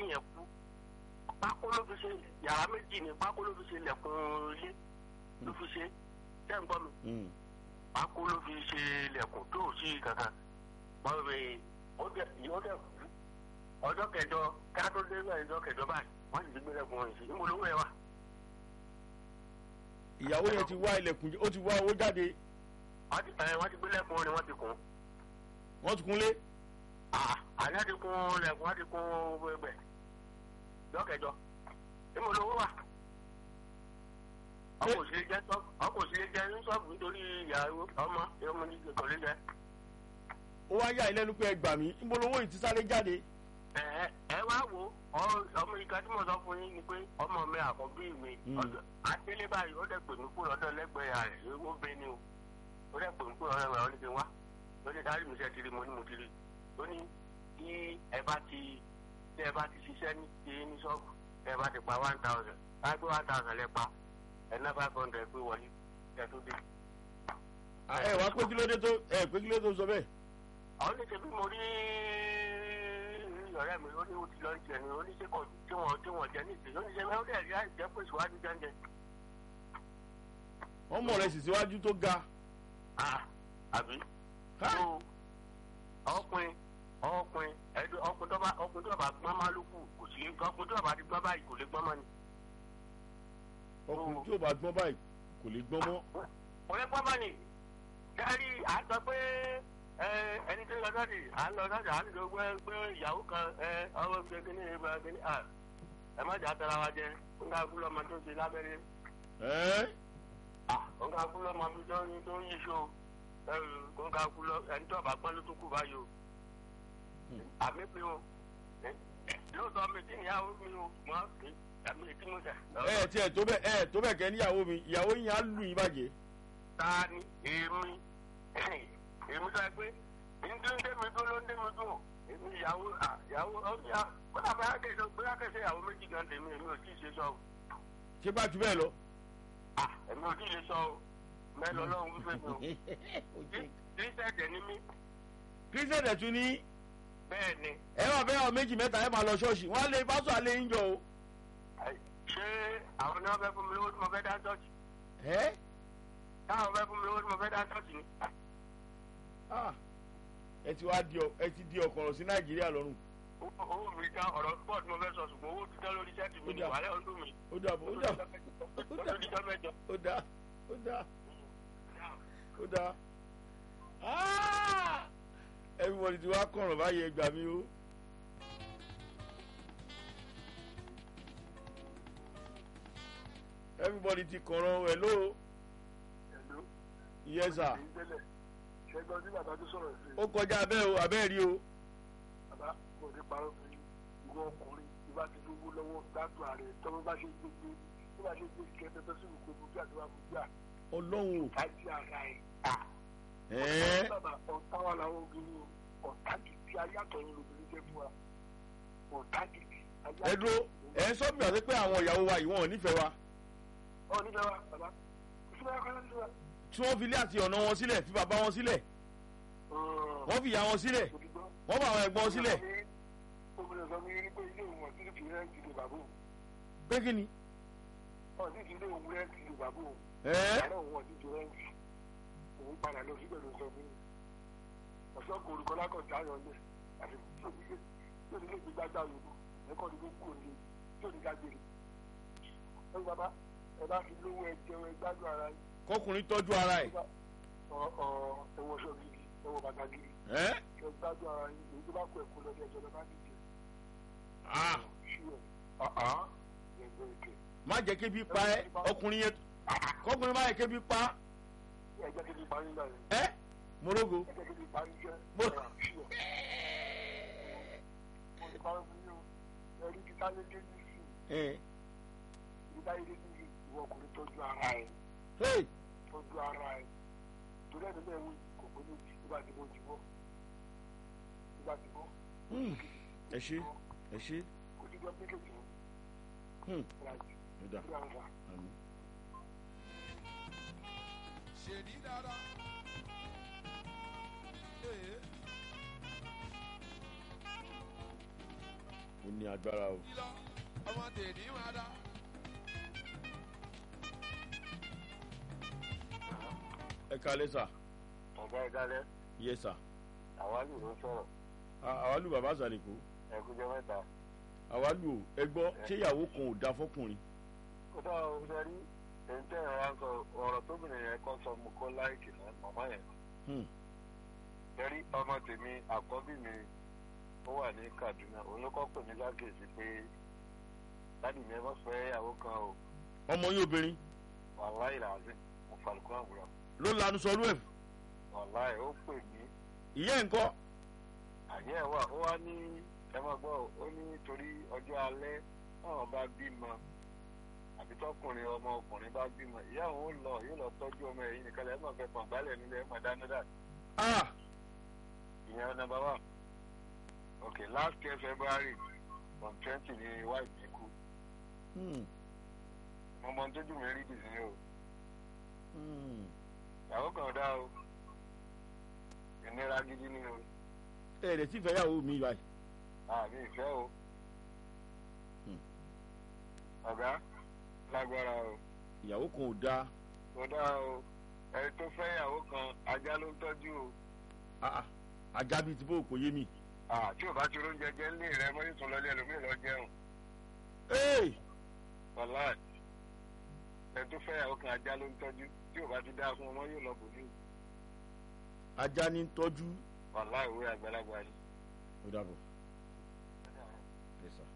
kìíní yẹn kú pákó ló fi ṣe yàrá méjì ní pákó ló fi ṣe lẹ̀kùn ilé ló fi ṣe tẹ́ ń gbọ́ mi Mm. pákó ló fi ṣe lẹ̀kùn tó ò sí kankan wọ́n fi ó dẹ̀ yóò dẹ̀ kú ọjọ́ kẹjọ ká tó dé bẹ́ẹ̀ ọjọ́ kẹjọ báyìí wọ́n sì ti gbé lẹ̀kùn rẹ̀ sí níbo lówó ẹ̀ wà. ìyàwó yẹn ti wá ilẹ̀kùn ó ti wá owó jáde wọ́n ti ẹ̀ wọ́n ti gbé lẹ̀kùn rẹ̀ wọ́n ti kùn. wọ́n ti kúnlé àná ti kún lẹ̀kùn wọ́n ti kún gbẹgbẹ ọjọ́ kẹjọ níbo lówó wà. ọkọ̀ òsèlè jẹ́ sọ́ọ̀bù ọkọ̀ òsèlè jẹ́ ní sọ́ọ̀bù nítorí ìyàwó ọmọ ọmọ ní kò lè jẹ́. ó wá yà ilẹ́nu pé ẹ gbà mí níbo lowó yìí ti sáré jáde ẹ ẹ wá wo ọ- ọmọ ìka tí mo sọ fún yín ni pé ọmọ mi àkọ́bí mi Mm. ọjọ́ àtẹlẹ báyìí ó dẹ̀ pè mí kúrò lọ́dọ̀ lẹ́gbẹ̀ẹ́ rẹ̀ ó bẹ ni o ó dẹ̀ pè mí kúrò lọ́dọ̀ rẹ̀ ó ní kí n wá ó ní dárí mi sẹ́ tiri mo ní mo tiri ó ní tí ẹ bá ti tí ẹ bá ti ṣiṣẹ́ ní ti ní ṣọ́ọ̀bù tí ẹ bá ti pa one thousand láti pé one thousand lẹ pa ẹ ná five hundred pé wọlé ẹ tó dé. ẹ wá pé kí ló dé tó ẹ pé kí ló dé tó sọ bẹ́ẹ̀ àwọn ní ṣebí mo rí ọ̀rẹ́ mi ó ní ó ti lọ jẹ ni ó ní ṣe kọ tí wọ́n tí wọ́n jẹ ní ìsìn ó ní ṣe mẹ́wọ́n dẹ̀ rí àìjẹ́ pé ìṣòwádìí jẹ́ǹjẹ́. wọ́n mọ̀ rẹ̀ sì síwájú tó ga àbí Ha! tó ọkùnrin ọkùnrin ẹdùn ọkùnrin tó bá ọkùnrin tó bá gbọ́n máa ló kù kò sí ọkùnrin tó bá ti gbọ́n báyìí kò lè gbọ́n mọ́ ni. ọkùnrin tí ò bá gbọ́n báyìí kò lè gbọ́n mọ́ kò lè gbọ́n mọ́ ni. dárí à ń sọ pé ẹ, ẹni tó ń lọ sọ́ọ̀dì à ń lọ sọ́ọ̀dì à ń lọ gbé gbé ìyàwó kan ẹ, ọwọ́ gbé kíní ìgbà kíní à ẹ má jà tara wa jẹ ń ká kú lọ́mọ tó ṣe lábẹ́rẹ́ ẹ́ ń ká kú lọ́mọ mi tó ń tó ń yí so ń ká kú lọ ẹni tó bá gbọ́n ló tó kú báyìí o àmì mi o ẹ, lóòótọ́ mi tí ìyàwó mi o mọ́ àmì tí mo tẹ̀. ẹ tiẹ̀ tó bẹ́ẹ̀ ẹ tó bẹ́ẹ̀ kẹ́ níyàwó mi ìyàwó yín á lù yín bàjẹ́ ta ni èmi èmi sọ pé ndé ndé mi dún ló ndé mi dún o èmi ìyàwó à, ìyàwó ọ̀ya kódà bá yà kẹsàn bóyá kẹsàn ìyàwó méjì gan tèmi èmi ò tí ì ṣe sọ o ṣé bá ju bẹ́ẹ̀ lọ. à èmi ò tí ì ṣe sọ o mẹ́lọ lọ́hùn wípé mi o kí sẹ́ẹ̀dẹ̀ ni mí kírísítẹ̀nì tún ní bẹ́ẹ̀ ni ẹ máa fẹ́ ọ méjì mẹ́ta ẹ máa lọ ṣọ́ọ̀ṣì wọ́n á lé pásọ̀ alẹ́ yín jọ o. Àì, ṣé àwọn ni wọ́n fẹ́ fún mi lówó tí mo fẹ́ dá ṣọ́ọ̀ṣì ẹ́ táwọn fẹ́ fún mi lówó tí mo fẹ́ dá ṣọ́ọ̀ṣì ni ah, ẹ ti wá di ọ ẹ ti di ọkọ̀rọ̀ sí nàìjíríà lọ́rùn. owó owó mi dá ọ̀rọ̀ pọ̀ tí mo fẹ́ sọ ṣùgbọ́n owó ti dá lórí sẹ́ẹ̀tì mi Ó ní dà. wàhálà ọdún mi ó dàbọ̀ ó dàbọ̀ ó tó di jọ́ mẹ́jọ. ó dá ó dá ó dá. Ah! everybody ti wá kọ̀rọ̀ báyìí ẹ gbà mí o. everybody ti kọ̀rọ̀ ẹ̀ ló Hello. yes sir ìgbélẹ̀ ṣẹ́gbọ́n tí bàbá tó sọ̀rọ̀ sí ó kọjá abẹ́ o abẹ́ rí o. bàbá kò ní parọ́ fún yín ìwọ ọkùnrin tí bá ti lówó lọ́wọ́ gbádùn ààrẹ tọ́wọ́ bá ṣe gbé gbé bí bá ṣe gbé kẹfẹ́ tó sì wù kó gbogbo àdúrà gbogbo à ọlọ́run o. kájí ara ẹ̀ ẹ̀ẹ́ bàbá ọ̀tá wà láwọn obìnrin o ọ̀tá gidi ayátọ̀yìn lobìnrin jẹ́ fún wa ọ̀tá gidi ẹ dúró ẹ ń sọ bí wàá pé àwọn ìyàwó wa yìí wọn ò nífẹ̀ẹ́ wa ọ nígbà wa bàbá kò sí báyọ̀ kọ́lá nígbà tí wọ́n fi ilé àti ọ̀nà wọn sílẹ̀ fi bàbá wọn sílẹ̀ wọ́n fi ìyá wọn sílẹ̀ òdìgbọ́ wọ́n fa àwọn ẹ̀gbọ́n sílẹ̀ obìnrin sọ mi rí pé ilé òun ọ̀sìn fi rẹ́ǹtì lè bàbá òun pé kí ni. ọ̀sìn fi ilé òun rẹ́ǹtì lè bàbá òun ẹ̀ẹ́ àárọ̀ òun ọ̀sìn fi rẹ́ǹtì òun padà lọ síbẹ̀ ló sọ mí ọ̀sán kò orúkọ lákọ̀ọ́jà ayọ̀ lẹ̀ àti tí onílé tí onílé gbé gbágbá yòókù ẹ̀kọ́ ni gbogbo òní tí onílé gbàgbére ẹ bàbá ẹ bá fi lówó ẹ jẹun ẹ gbádùn ara yín kọkùnrin tọ́jú ara ẹ̀ ọ ọ ẹwọ sọ gidi ẹwọ bàtà gidi ẹ́ ẹ gbádùn ara yín èyí tó bá kọ ẹ̀kọ́ lọ́dẹ ẹjọ́ lọ bá dìde ah ṣíọ ọ̀hán ẹgbẹ́ ìkẹ́ má jẹ́ kébi pa ẹ́ ọkùnrin yẹn kọkùnrin má yẹ kébi pa ẹgbẹ́ kejì parí náà yẹn ẹ́ morogo ẹgbẹ́ kejì parí jẹ́ Mo- ọ̀rọ̀ ṣíọ mo ti parí fún yín o ẹ̀rí ti táyé dé ní sí ẹ̀ i táyé dé ní sí ìwọ ọkùnrin tọ́jú ara ẹ̀ hey tọ́jú ara ẹ̀ torí ẹni bẹ́ẹ̀ wí kò pé méjì tó bá ti bọ́ ti bọ́ tó bá ti bọ́ hmm, ẹ ṣe ẹ ṣe kò sí jọ méjèèjì o hmm, láti ó dà rí àwọn ọ̀sán. àmì. ṣèdí dára. Ee. ó ní agbára o. lílọ ọmọ tèmi máa dá. ẹ kalẹ́ sà ọ̀gá ìdálẹ́ yẹ sà àwálù ló sọ̀rọ̀ À- àwálù bàbá àsàlẹ̀kọ ẹ̀kújẹ́ mẹ́ta. àwálù o ẹ gbọ́ ṣé ìyàwó kan ò da fọkùnrin. ó dá o ṣe rí èyí tẹ́ ẹ̀ wá ń sọ ọ̀rọ̀ tóbìnrin yẹn kọ́ sọ mo kọ́ láìkì náà màmá yẹn. Hmm. ṣẹ́rí ọmọ tèmi àkọ́bí mi ó wà ní kaduna òun ló kọ́ pè mí lágèsì pé láti mi ẹ má fẹ́ ìyàwó kan o ọmọ yín obìnrin wàláì làásì mo fàlùkọ́ àwùrọ̀ ló lanu sọrú ẹ̀ wàláì ó pè mí ìyá ẹ̀ ń kọ́ àyẹ̀ ẹ̀ wà ó wá ní ẹ má gbọ́ ó ní torí ọjọ́ alẹ́ táwọn bá bímọ àbí tọkùnrin ọmọ ọkùnrin bá bímọ ìyá òun ó lọ yóò lọ tọ́jú ọmọ ẹ̀yìn nìkan lẹ́ẹ̀ máa fẹ́ pọ̀n gbálẹ̀ nílẹ̀ ẹ̀ máa dáná dà ah ìyẹn number one okay last year february on twenty ni wife mi kú hmm. mo mọ tójú mi rí bìsí o Hmm. ìyàwó kan dá o ìnira gidi ni o ẹ ẹ̀ tí ìfẹ́ yàwó mi báyìí. àmì ìfẹ́ o Hmm. ọ̀gá lágbára o ìyàwó kan ò da kò dá o ẹni tó fẹ́ ìyàwó kan ajá ló ń tọ́jú o Ah, ah. ajá bíi ti bó kò yé mi. Ah, tí ò bá ti róúnjẹ jẹ ńlé rẹ mọ́ nítorí lọ́lẹ́ ẹlòmíì lọ jẹun Hey! wàláì ẹni tó fẹ́ ìyàwó kan ajá ló ń tọ́jú tí ò bá ti dá fún ọmọ yóò lọ bò ní ajá ní tọ́jú wàláì òwe àgbàlagbà ni. ó dàbọ̀. Yes, sir.